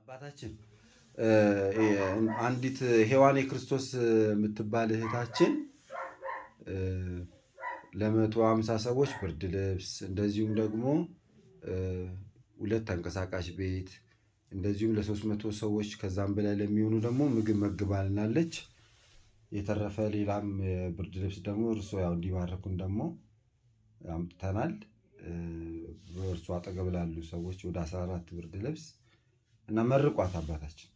አባታችን አንዲት ሔዋን የክርስቶስ የምትባል እህታችን ለመቶ ሃምሳ ሰዎች ብርድ ልብስ እንደዚሁም ደግሞ ሁለት ተንቀሳቃሽ ቤት እንደዚሁም ለሶስት መቶ ሰዎች ከዛም በላይ ለሚሆኑ ደግሞ ምግብ መግባልናለች። የተረፈ ሌላም ብርድ ልብስ ደግሞ እርሶ ያው እንዲባረኩን ደግሞ አምጥተናል። በእርሱ አጠገብ ላሉ ሰዎች ወደ አስራ አራት ብርድ ልብስ እና መርቋት አባታችን።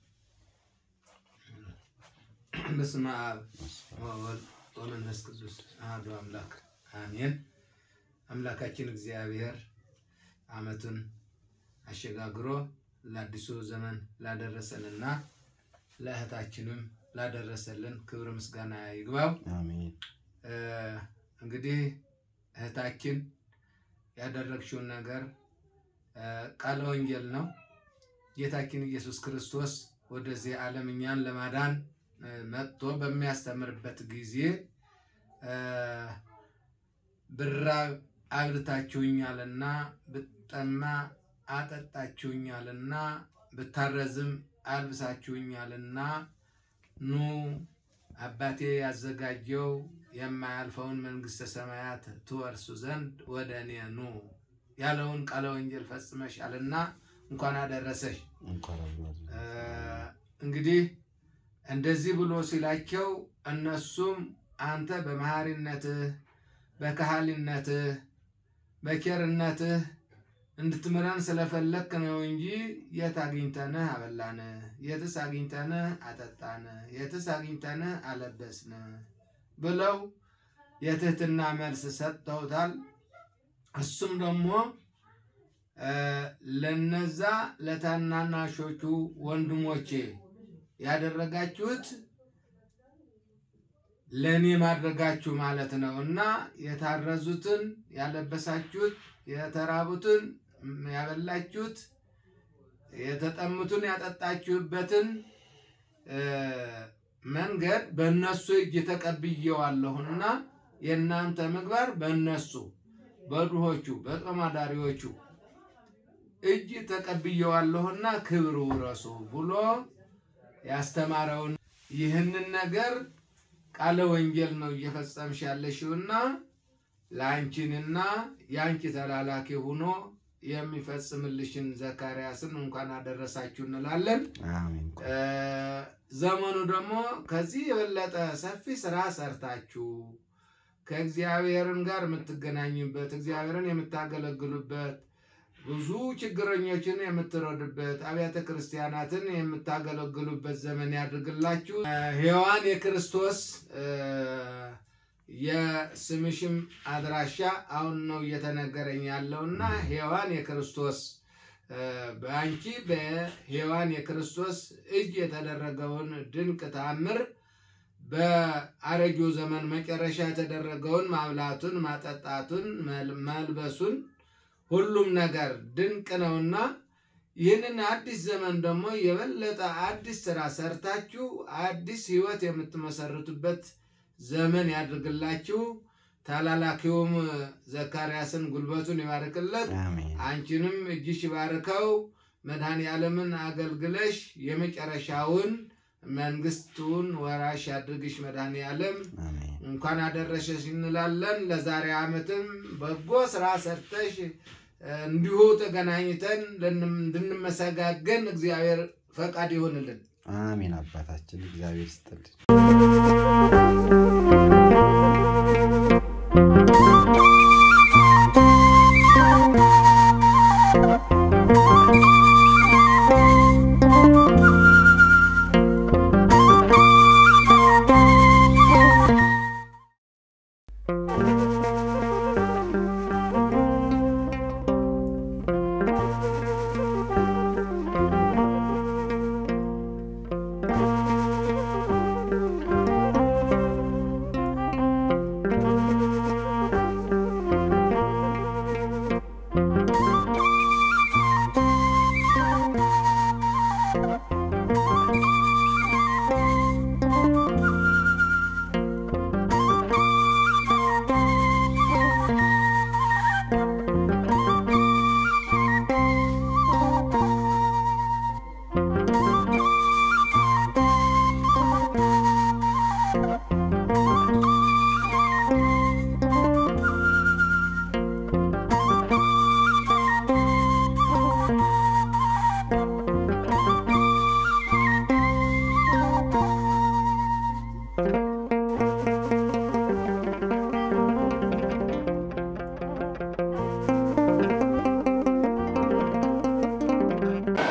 በስመ አብ ወወልድ ወመንፈስ ቅዱስ አሐዱ አምላክ አሜን። አምላካችን እግዚአብሔር ዓመቱን አሸጋግሮ ለአዲሱ ዘመን ላደረሰንና ለእህታችንም ላደረሰልን ክብር ምስጋና ይግባው። አሜን። እንግዲህ እህታችን ያደረግሽውን ነገር ቃለ ወንጌል ነው። ጌታችን ኢየሱስ ክርስቶስ ወደዚህ ዓለም እኛን ለማዳን መጥቶ በሚያስተምርበት ጊዜ ብራብ አብልታችሁኛልና፣ ብጠማ አጠጣችሁኛልና፣ ብታረዝም አልብሳችሁኛልና ኑ አባቴ ያዘጋጀው የማያልፈውን መንግሥተ ሰማያት ትወርሱ ዘንድ ወደ እኔ ኑ ያለውን ቃለ ወንጌል ፈጽመሻልና እንኳን አደረሰሽ። እንግዲህ እንደዚህ ብሎ ሲላቸው እነሱም አንተ በመሐሪነትህ በካህሊነትህ በኬርነትህ እንድትምረን ስለፈለክ ነው እንጂ የት አግኝተንህ አበላንህ፣ የትስ አግኝተንህ አጠጣንህ፣ የትስ አግኝተንህ አለበስንህ ብለው የትህትና መልስ ሰጥተውታል። እሱም ደግሞ ለነዛ ለታናናሾቹ ወንድሞቼ ያደረጋችሁት ለእኔ ማድረጋችሁ ማለት ነው እና የታረዙትን ያለበሳችሁት፣ የተራቡትን ያበላችሁት፣ የተጠሙትን ያጠጣችሁበትን መንገድ በእነሱ እጅ ተቀብዬዋለሁና የእናንተ ምግባር በእነሱ በድሆቹ በጦም አዳሪዎቹ እጅ ተቀብዬዋለሁና ክብር ውረሱ ብሎ ያስተማረውን ይህንን ነገር ቃለ ወንጌል ነው እየፈጸምሽ ያለሽውና ለአንቺንና የአንቺ ተላላኪ ሆኖ የሚፈጽምልሽን ዘካርያስን እንኳን አደረሳችሁ እንላለን። ዘመኑ ደግሞ ከዚህ የበለጠ ሰፊ ስራ ሰርታችሁ ከእግዚአብሔርን ጋር የምትገናኙበት እግዚአብሔርን የምታገለግሉበት ብዙ ችግረኞችን የምትረዱበት አብያተ ክርስቲያናትን የምታገለግሉበት ዘመን ያድርግላችሁ። ሔዋን የክርስቶስ የስምሽም አድራሻ አሁን ነው እየተነገረኝ ያለው እና ሔዋን የክርስቶስ በአንቺ በሔዋን የክርስቶስ እጅ የተደረገውን ድንቅ ተአምር በአረጊው ዘመን መጨረሻ የተደረገውን ማብላቱን፣ ማጠጣቱን፣ መልበሱን ሁሉም ነገር ድንቅ ነውና ይህንን አዲስ ዘመን ደግሞ የበለጠ አዲስ ስራ ሰርታችሁ አዲስ ሕይወት የምትመሰርቱበት ዘመን ያድርግላችሁ። ታላላኪውም ዘካርያስን ጉልበቱን ይባርክለት፣ አንቺንም እጅሽ ይባርከው። መድኃኔ ዓለምን አገልግለሽ የመጨረሻውን መንግስቱን ወራሽ ያድርግሽ። መድኃኔ ዓለም እንኳን አደረሰሽ እንላለን። ለዛሬ ዓመትም በጎ ስራ ሰርተሽ እንዲሁ ተገናኝተን እንድንመሰጋገን እግዚአብሔር ፈቃድ ይሆንልን። አሜን። አባታችን እግዚአብሔር ይስጥልን።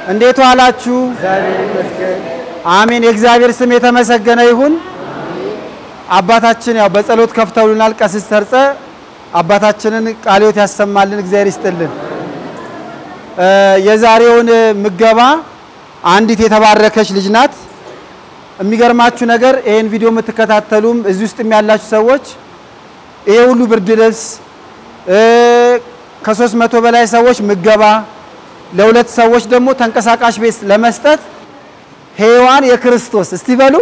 እንዴት ዋላችሁ? አሜን። የእግዚአብሔር ስም የተመሰገነ ይሁን። አባታችን ያው በጸሎት ከፍተውልናል። ቀሲስ ሰርጸ አባታችንን ቃለ ሕይወት ያሰማልን፣ እግዚአብሔር ይስጥልን። እ የዛሬውን ምገባ አንዲት የተባረከች ልጅ ናት። የሚገርማችሁ ነገር ይሄን ቪዲዮ የምትከታተሉም እዚህ ውስጥም ያላችሁ ሰዎች ይሄ ሁሉ ብርድ ልብስ እ ከሶስት መቶ በላይ ሰዎች ምገባ ለሁለት ሰዎች ደግሞ ተንቀሳቃሽ ቤት ለመስጠት ሔዋን የክርስቶስ እስቲ በሉ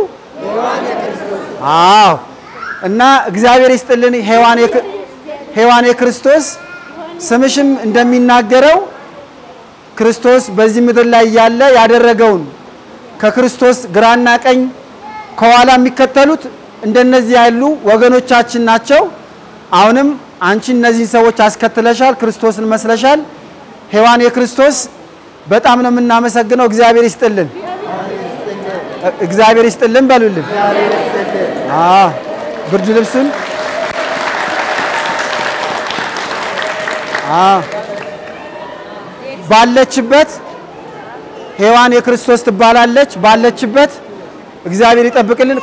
አዎ። እና እግዚአብሔር ይስጥልን ሔዋን የክ- ሔዋን የክርስቶስ ስምሽም እንደሚናገረው ክርስቶስ በዚህ ምድር ላይ ያለ ያደረገውን ከክርስቶስ ግራና ቀኝ ከኋላ የሚከተሉት እንደነዚህ ያሉ ወገኖቻችን ናቸው። አሁንም አንቺ እነዚህን ሰዎች አስከትለሻል፣ ክርስቶስን መስለሻል። ሔዋን የክርስቶስ በጣም ነው የምናመሰግነው። እግዚአብሔር ይስጥልን፣ እግዚአብሔር ይስጥልን በሉልን። አዎ ብርድ ልብሱን አዎ ባለችበት ሔዋን የክርስቶስ ትባላለች። ባለችበት እግዚአብሔር ይጠብቅልን።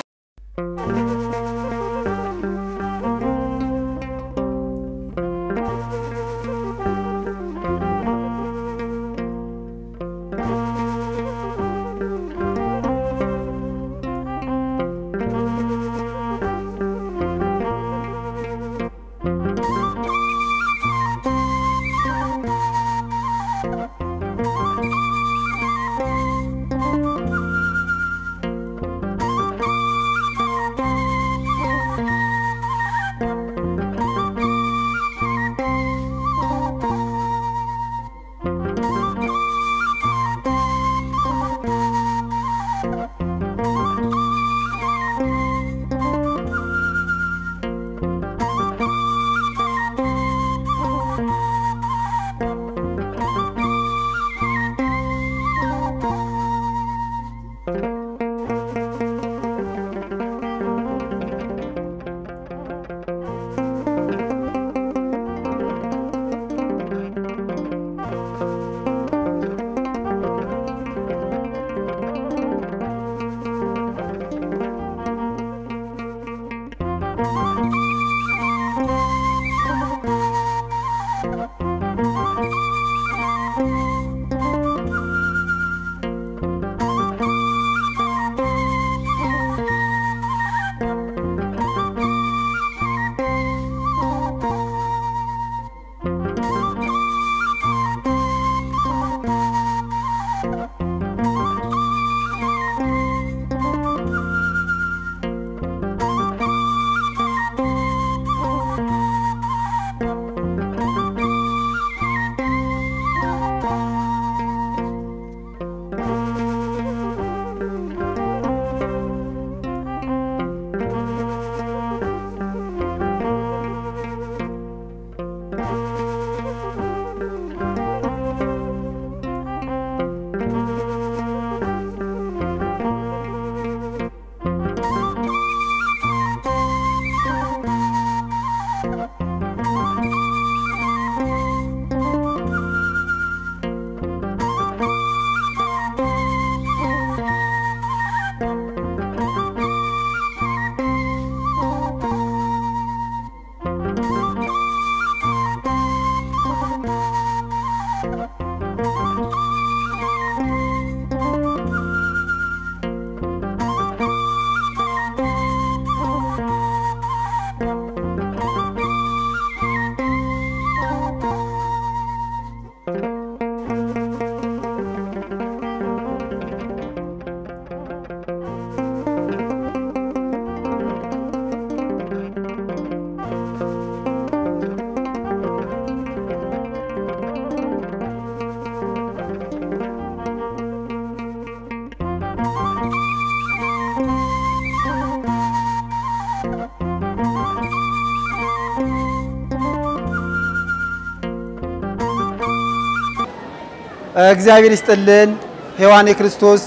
እግዚአብሔር ይስጥልን። ሔዋን የክርስቶስ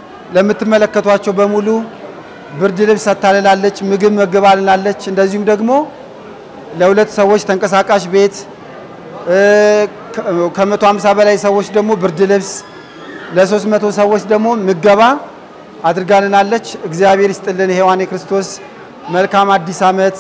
ለምትመለከቷቸው በሙሉ ብርድ ልብስ ሰታልላለች፣ ምግብ መግባልናለች። እንደዚሁም ደግሞ ለሁለት ሰዎች ተንቀሳቃሽ ቤት ከመቶ ሃምሳ በላይ ሰዎች ደግሞ ብርድ ልብስ ለሶስት መቶ ሰዎች ደግሞ ምገባ አድርጋልናለች። እግዚአብሔር ይስጥልን። ሔዋን የክርስቶስ መልካም አዲስ ዓመት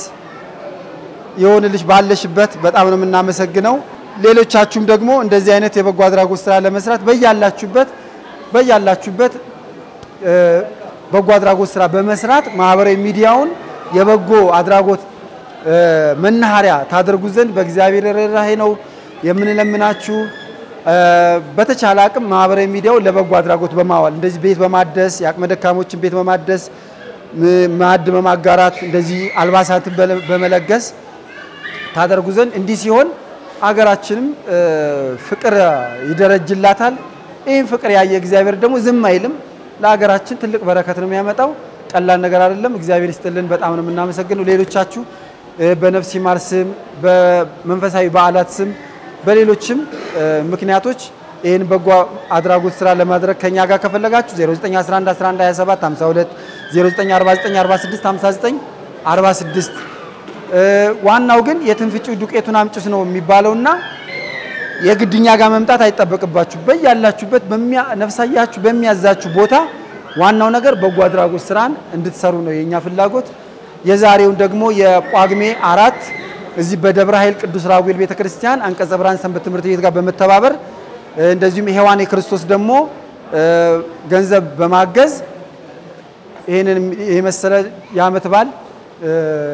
የሆንልሽ ባለሽበት በጣም ነው የምናመሰግነው። ሌሎቻችሁም ደግሞ እንደዚህ አይነት የበጎ አድራጎት ስራ ለመስራት በያላችሁበት በያላችሁበት እ፣ በጎ አድራጎት ስራ በመስራት ማህበራዊ ሚዲያውን የበጎ አድራጎት እ፣ መናኸሪያ ታደርጉ ዘንድ በእግዚአብሔር ርኅራኄ ነው የምንለምናችሁ። እ፣ በተቻለ አቅም ማህበራዊ ሚዲያውን ለበጎ አድራጎት በማዋል እንደዚህ ቤት በማደስ የአቅመ ደካሞችን ቤት በማደስ ም- ማዕድ በማጋራት እንደዚህ አልባሳትን በለ- በመለገስ ታደርጉ ዘንድ እንዲህ ሲሆን አገራችንም እ፣ ፍቅር ይደረጅላታል። ይህን ፍቅር ያየ እግዚአብሔር ደግሞ ዝም አይልም። ለሀገራችን ትልቅ በረከት ነው የሚያመጣው። ቀላል ነገር አይደለም። እግዚአብሔር ይስጥልን። በጣም ነው የምናመሰግነው። ሌሎቻችሁ እ፣ በነፍስ ይማር ስም፣ በመንፈሳዊ በዓላት ስም፣ በሌሎችም እ፣ ምክንያቶች ይህን በጎ አድራጎት ስራ ለማድረግ ከኛ ጋር ከፈለጋችሁ 0911 11 27 52 0949 46 59 46 እ፣ ዋናው ግን የትንፍጩ ዱቄቱን አምጭስ ነው የሚባለውና የግድኛ ጋር መምጣት አይጠበቅባችሁ። በያላችሁበት በሚያ- ነፍሳያችሁ በሚያዛችሁ ቦታ ዋናው ነገር በጎ አድራጎት ስራን እንድትሰሩ ነው የኛ ፍላጎት። የዛሬውን ደግሞ የጳጉሜ አራት እዚህ በደብረ ኃይል ቅዱስ ራጉኤል ቤተክርስቲያን አንቀጸ ብርሃን ሰንበት ትምህርት ቤት ጋር በመተባበር እ፣ እንደዚሁም ሔዋን የክርስቶስ ደግሞ እ፣ ገንዘብ በማገዝ ይህንን የመሰለ የዓመት በዓል እ፣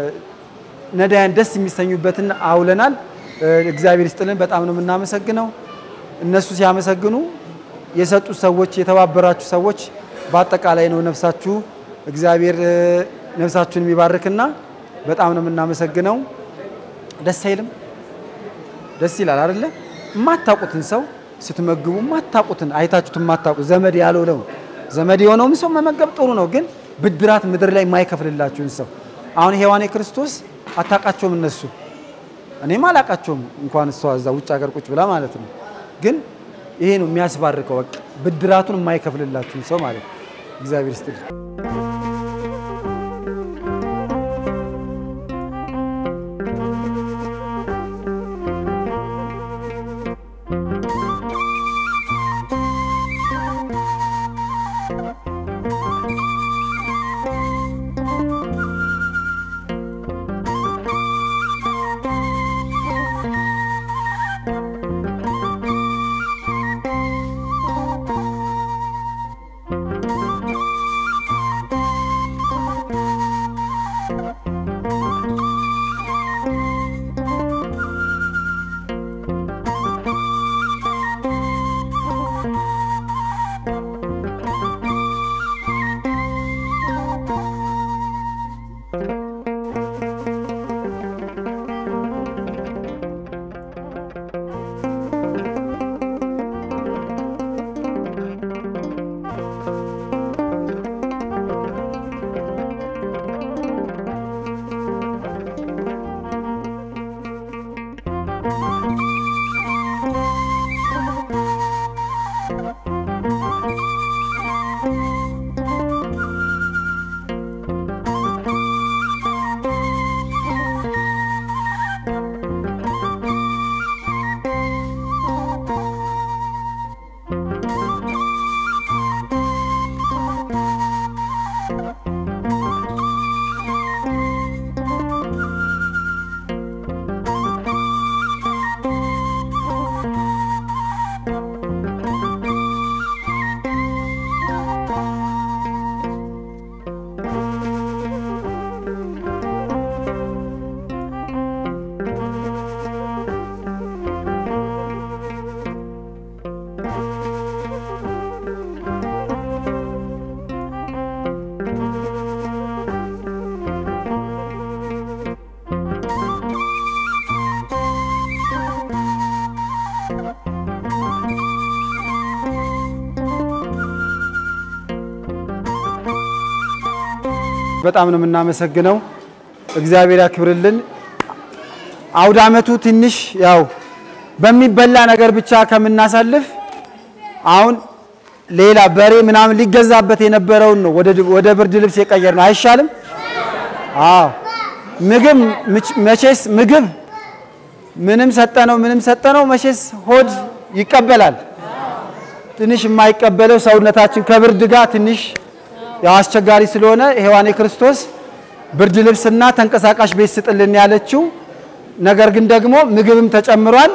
ነዳያን ደስ የሚሰኙበትን አውለናል። እ፣ እግዚአብሔር ይስጥልን። በጣም ነው የምናመሰግነው። እነሱ ሲያመሰግኑ የሰጡ ሰዎች፣ የተባበራችሁ ሰዎች በአጠቃላይ ነው ነፍሳችሁ እግዚአብሔር እ፣ ነፍሳችሁን የሚባርክና በጣም ነው የምናመሰግነው። ደስ አይልም? ደስ ይላል አይደለ? የማታውቁትን ሰው ስትመግቡ የማታውቁትን አይታችሁት የማታውቁት ዘመድ ያልሆነው ዘመድ የሆነውም ሰው መመገብ ጥሩ ነው፣ ግን ብድራት ምድር ላይ የማይከፍልላችሁን ሰው አሁን ሔዋን የክርስቶስ አታውቃቸውም እነሱ እኔም አላውቃቸውም እንኳን እሷ እዛ ውጭ ሀገር ቁጭ ብላ ማለት ነው። ግን ይሄ ነው የሚያስባርከው፣ በቃ ብድራቱን የማይከፍልላችሁን ሰው ማለት ነው። እግዚአብሔር ይስጥልኝ። በጣም ነው የምናመሰግነው። እግዚአብሔር ያክብርልን። አውደ ዓመቱ ትንሽ ያው በሚበላ ነገር ብቻ ከምናሳልፍ አሁን ሌላ በሬ ምናምን ሊገዛበት የነበረውን ነው ወደ ወደ ብርድ ልብስ የቀየር ነው። አይሻልም? አዎ ምግብ ምች- መቼስ ምግብ ምንም ሰጠነው ምንም ሰጠነው መቼስ ሆድ ይቀበላል። ትንሽ የማይቀበለው ሰውነታችን ከብርድ ጋር ትንሽ ያው አስቸጋሪ ስለሆነ ሔዋኔ ክርስቶስ ብርድ ልብስና ተንቀሳቃሽ ቤት ስጥልን ያለችው፣ ነገር ግን ደግሞ ምግብም ተጨምሯል።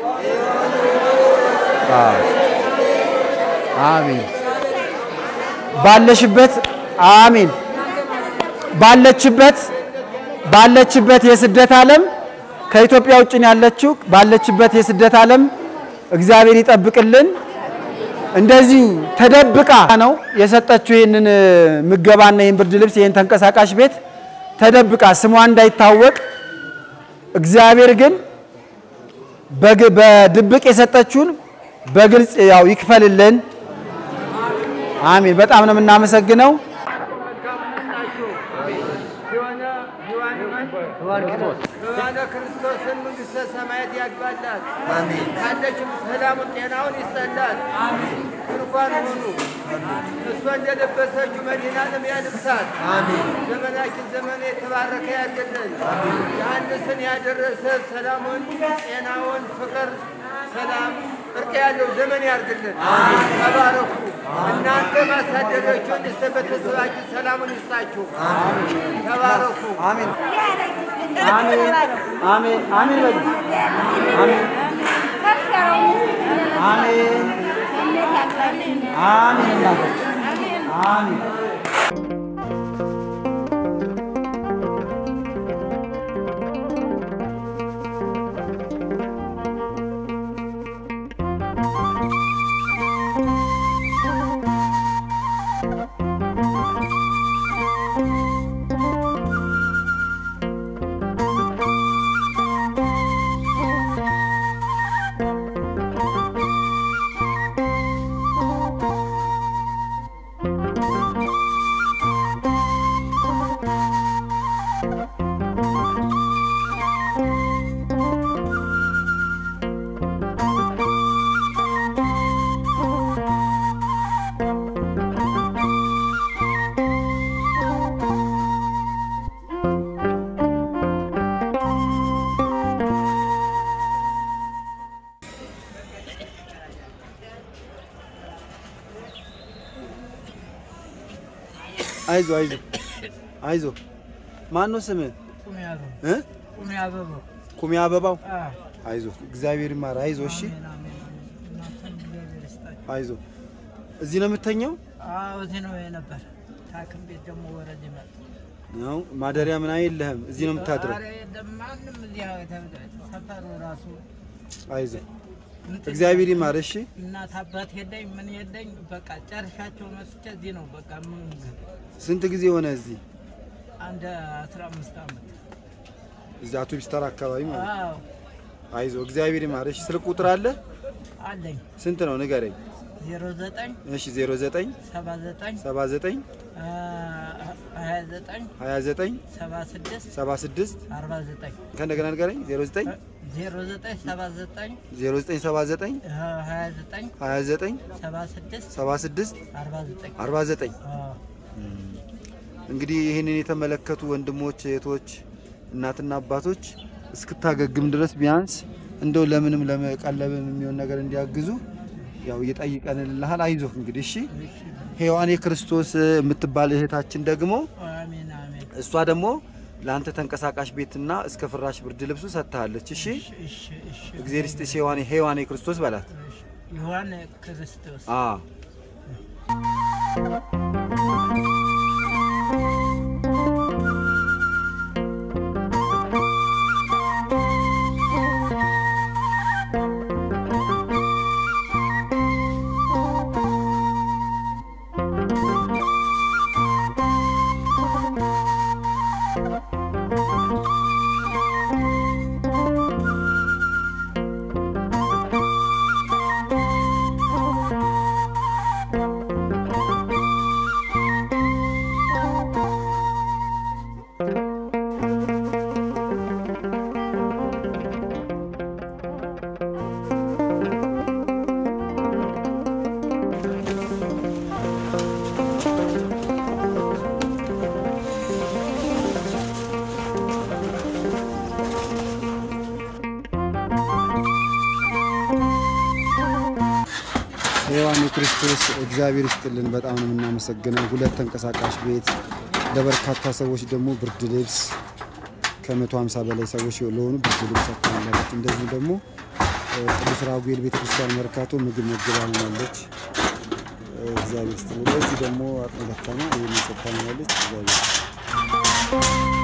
አሜን። ባለሽበት አሜን። ባለችበት ባለችበት የስደት ዓለም ከኢትዮጵያ ውጭ ነው ያለችው። ባለችበት የስደት ዓለም እግዚአብሔር ይጠብቅልን። እንደዚሁ ተደብቃ ነው የሰጠችው ይህንን ምገባና ይህን ብርድ ልብስ ይህን ተንቀሳቃሽ ቤት ተደብቃ ስሟ እንዳይታወቅ እግዚአብሔር ግን በግ- በድብቅ የሰጠችውን በግልጽ ያው ይክፈልልን። አሜን። በጣም ነው የምናመሰግነው። በባለ ክርስቶስን መንግሥተ ሰማያት ያግባላት። ካለችም ሰላሙን ጤናውን ይስጠላት። እንኳን ሁኑ እሷ እንደለበሰችው መዲናንም ያልብሳት። ዘመናችን ዘመን የተባረከ ያድርግልን። ዮሐንስን ያደረሰ ሰላሙን፣ ጤናውን፣ ፍቅር፣ ሰላም፣ እርቅ ያለው ዘመን ያድርግልን። ተባረኩ። እናንተ ማሳደገችውን እስተ ቤተሰባችን ሰላሙን ይስጣችሁ። ተባረኩ። አሜን አሜን አሜን አሜን በሉ። አሜን አሜን አሜን እናቶች አሜን አይዞ አይዞ አይዞ ማን ነው ስምህ እ ቁሚ አበባው ኩሚ አበባው አዎ፣ አይዞ እግዚአብሔር ይማር አይዞ እሺ አሜን፣ አሜን። እናንተም እግዚአብሔር ይስጣችሁ። አይዞ እዚህ ነው የምተኘው አዎ፣ እዚህ ነው የነበር። ታክም ቤት ደግሞ ወረድ ይመጣ ነው ማደሪያ ምን የለህም እዚህ ነው የምታድረው ኧረ የለም፣ ማንም እዚህ ሰፈሩ ራሱ አይዞ እንትን እግዚአብሔር ይማር እሺ እናት አባት የለኝ ምን የለኝ። በቃ ጨርሻቸው መስቼ እዚህ ነው በቃ ምን ስንት ጊዜ ሆነ እዚህ አንድ አስራ አምስት ዓመት እዚህ አውቶቢስ ተራ አካባቢ ማለት ነው አዎ አይዞ እግዚአብሔር ይማር እሺ ስልክ ቁጥር አለ አለኝ ስንት ነው ንገረኝ ዜሮ ዘጠኝ እሺ 09 ሰባ ዘጠኝ 79 ሀያ ዘጠኝ 29 ሰባ ስድስት 76 አርባ ዘጠኝ ከእንደገና ንገረኝ 09 ዜሮ ዘጠኝ ሰባ ዘጠኝ 0979 ሀያ ዘጠኝ 29 ሰባ ስድስት 76 አርባ ዘጠኝ 49 አዎ። እንግዲህ ይህንን የተመለከቱ ወንድሞች እህቶች፣ እናትና አባቶች እስክታገግም ድረስ ቢያንስ እንደው ለምንም ለመቀለብም የሚሆን ነገር እንዲያግዙ ያው እየጠይቀንልሃል። አይዞህ እንግዲህ እሺ። ሔዋን የክርስቶስ የምትባል እህታችን ደግሞ አሜን አሜን። እሷ ደግሞ ለአንተ ተንቀሳቃሽ ቤትና እስከ ፍራሽ ብርድ ልብሱ ሰጥታለች። እሺ እሺ እሺ። እግዚአብሔር ይስጥሽ ሔዋን ሔዋን የክርስቶስ በላት። እሺ። ዮሐን ክርስቶስ አ ክርስቶስ እግዚአብሔር ይስጥልን። በጣም ነው የምናመሰግነው። ሁለት ተንቀሳቃሽ ቤት ለበርካታ ሰዎች ደግሞ ብርድ ልብስ ከመቶ ሀምሳ በላይ ሰዎች ለሆኑ ብርድ ልብስ ሰጥታናለች። እንደዚሁም ደግሞ እ፣ ቅዱስ ራጉኤል ቤተክርስቲያን መርካቶ ምግብ መግባናለች። እግዚአብሔር ይስጥልን። ለዚህ ደግሞ አቅመ ደካማ ይህን ሰጥታናለች። እግዚአብሔር ይስጥልን።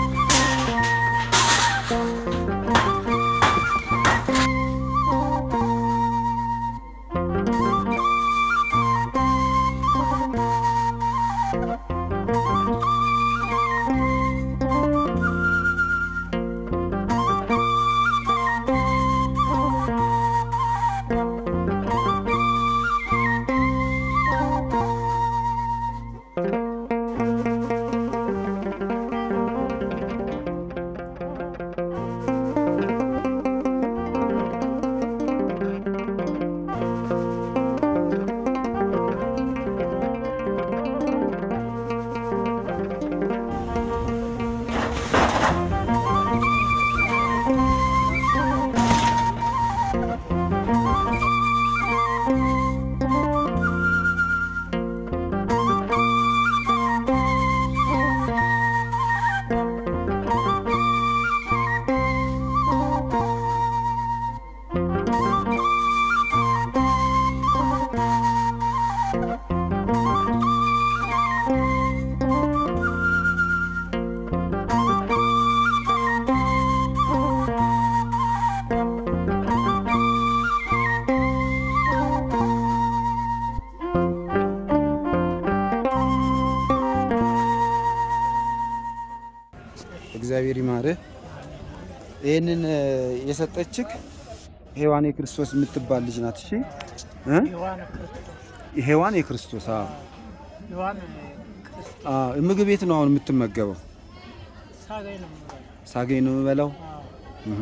እግዚአብሔር ይማርህ። ይህንን እ፣ የሰጠችክ ሔዋን የክርስቶስ የምትባል ልጅ ናት። እሺ እ? ዮሐን ክርስቶስ ሔዋን የክርስቶስ አዎ። ዮሐን ክርስቶስ አዎ፣ ምግብ ቤት ነው አሁን የምትመገበው። ሳገኝ ነው የምበላው። ሳገኝ ነው የምበላው። አዎ። እህ።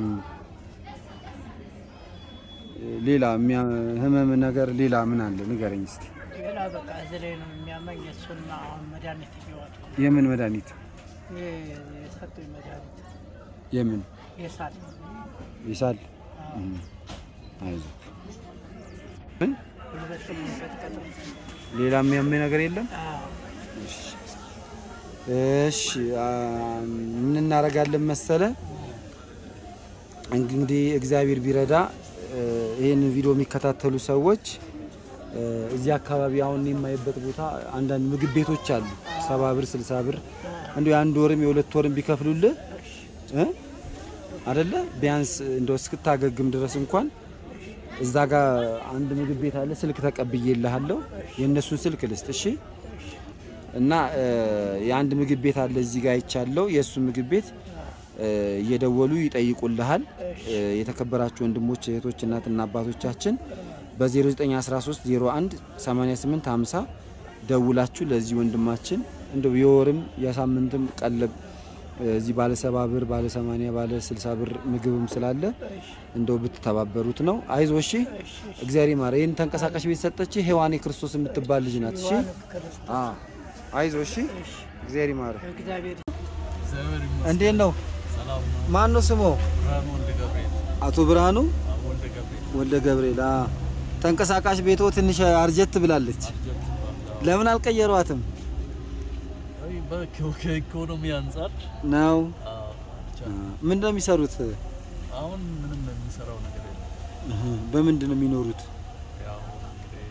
ሌላ የሚያ- ህመም ነገር ሌላ ምን አለ ንገረኝ እስቲ። ሌላ በቃ እዚህ ላይ ነው የሚያመኝ። እሱና አሁን መድኃኒት እየዋጥኩ ነው። የምን መድኃኒት? ይሄ የሰጡኝ መድኃኒት የምን የሳል ይሳል? አዎ። እህ። አይዞህ። ምን ጉልበት የሚቀጥቀጥ ነው። ሌላ የሚያመኝ ነገር የለም? አዎ። እሺ እሺ፣ አ፣ ምን እናደርጋለን መሰለ እንግዲህ እግዚአብሔር ቢረዳ እ፣ ይህንን ቪዲዮ የሚከታተሉ ሰዎች እ፣ እዚህ አካባቢ አሁን የማይበት ቦታ አንዳንድ ምግብ ቤቶች አሉ። ሰባ ብር ስልሳ ብር እንዲሁ የአንድ ወርም የሁለት ወርም ቢከፍሉልህ እ አደለ ቢያንስ እንደው እስክታገግም ድረስ እንኳን እዛ ጋር አንድ ምግብ ቤት አለ። ስልክ ተቀብዬልሃለሁ። የእነሱን ስልክ ልስጥ እሺ። እና እ፣ የአንድ ምግብ ቤት አለ እዚህ ጋር አይቻለሁ። የእሱ ምግብ ቤት እ፣ እየደወሉ ይጠይቁልሃል። እ፣ የተከበራችሁ ወንድሞች እህቶች፣ እናትና አባቶቻችን በ0913 01 88 50 ደውላችሁ ለዚህ ወንድማችን እንደው የወርም የሳምንትም ቀለብ እ፣ እዚህ ባለ ሰባ ብር ባለ ሰማንያ ባለ ስልሳ ብር ምግብም ስላለ እንደው ብትተባበሩት ነው። አይዞ እሺ። እግዚአብሔር ይማረ። ይህን ተንቀሳቃሽ ቤት ሰጠች ሔዋን የክርስቶስ የምትባል ልጅ ናት። እሺ ዮሐን ክርስቶስ አዎ፣ አይዞ እሺ። እግዚአብሔር ይማረ። እግዚአብሔር እግዚአብሔር ይመስገን። እንዴት ነው? ሰላም ነው። ማን ነው ስሞ? ብርሃኑ ወልደ ገብርኤል አቶ ብርሃኑ አዎ፣ ወልደ ገብርኤል ወልደ ገብርኤል። አ ተንቀሳቃሽ ቤቶ ትንሽ አርጀት ብላለች። አርጀት ይባላል። ለምን አልቀየሯትም አይ በኢኮ- ከኢኮኖሚ አንጻር ነው? አዎ፣ ብቻ ምንድን ነው የሚሰሩት? አሁን ምንም የሚሰራው ነገር የለም። እህ፣ በምንድን ነው የሚኖሩት? ያው እንግዲህ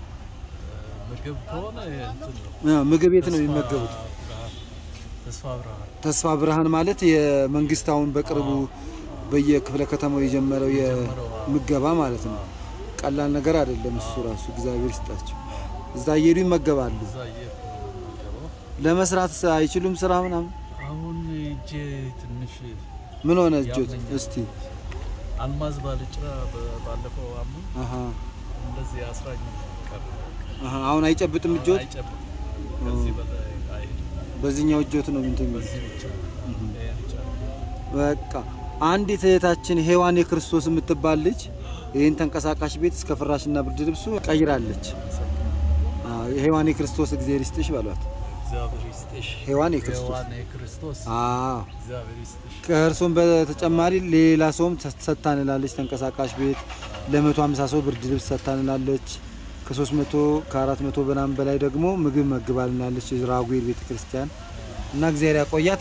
እ፣ ምግብ ከሆነ እንትን ነው እ፣ ምግብ ቤት ነው ተስፋ የሚመገቡት። ብርሃን ተስፋ ብርሃን ተስፋ ብርሃን ማለት የመንግስት አሁን በቅርቡ በየክፍለ ከተማው የጀመረው የምገባ ማለት ነው። ቀላል ነገር አይደለም እሱ ራሱ። እግዚአብሔር ይስጣቸው። እዛ እየሄዱ ይመገባሉ። እዛ እየሄድኩ ነው የምመገበው። ለመስራት አይችሉም ስራ ምናምን። አሁን እጄ ትንሽ ምን ሆነ እጆት? ያመኛል። እስቲ አልማዝ ባልጭራ በ- ባለፈው አመት አሃ እንደዚህ አስራኝ ቀረ። አሃ። አሁን አይጨብጥም እጆት። አይጨብጥም። ከዚህ በላይ አይሄድም። በዚህኛው እጆት ነው እንትን የሚል በዚህ ብቻ ይሄን ብቻ በቃ አንዲት እህታችን ሔዋን የክርስቶስ የምትባል ልጅ ይህን ተንቀሳቃሽ ቤት እስከ ፍራሽና ብርድ ልብሱ ቀይራለች። አዎ፣ የሔዋን የክርስቶስ እግዚአብሔር ይስጥሽ በሏት። እግዚአብሔር ይስጥሽ። ሔዋን የክርስቶስ ሔዋን የክርስቶስ አዎ። እግዚአብሔር ይስጥሽ። ከእርሶም በተጨማሪ ሌላ ሰውም ሰጥታንላለች። ተንቀሳቃሽ ቤት ለመቶ ሃምሳ ሰው ብርድ ልብስ ሰጥታንላለች። ከሶስት መቶ ከአራት መቶ በናም በላይ ደግሞ ምግብ መግባልናለች ራጉኤል ቤተክርስቲያን እና እግዚአብሔር ያቆያት።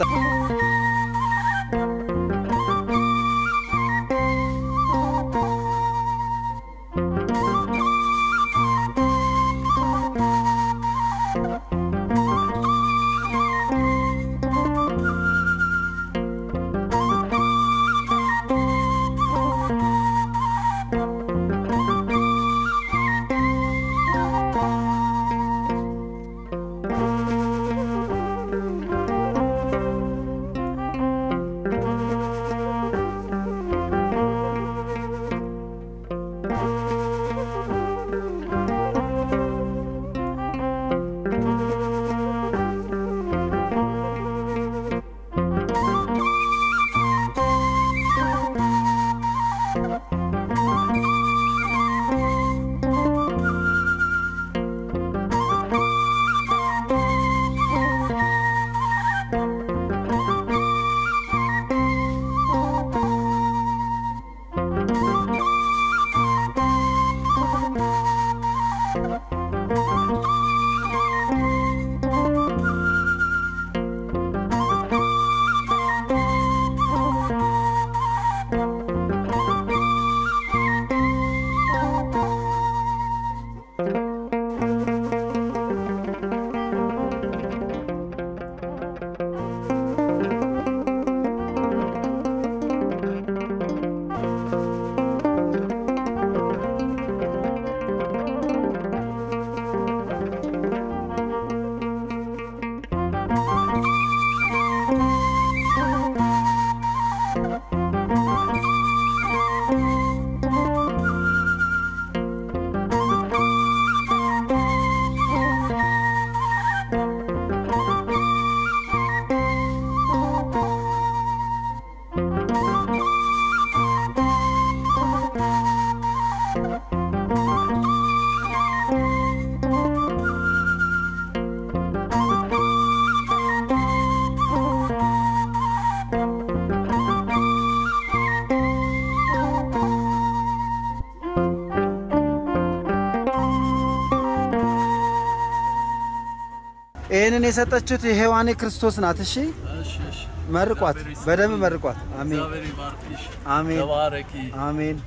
ይህንን የሰጠችሁት የሔዋኔ ክርስቶስ ናት። እሺ እሺ፣ እሺ። መርቋት፣ እግዚአብሔር ይስጥልኝ። በደንብ መርቋት። አሜን እግዚአብሔር ይባርክሽ። አሜን ተባረኪ። አሜን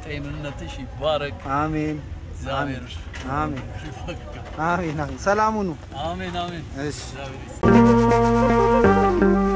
ጤንነትሽ ይባረክ። አሜን እግዚአብሔር አሜን ይባርክ። አሜን አሜን። ሰላም ሁኑ። አሜን አሜን። እሺ እግዚአብሔር ይስጥልኝ።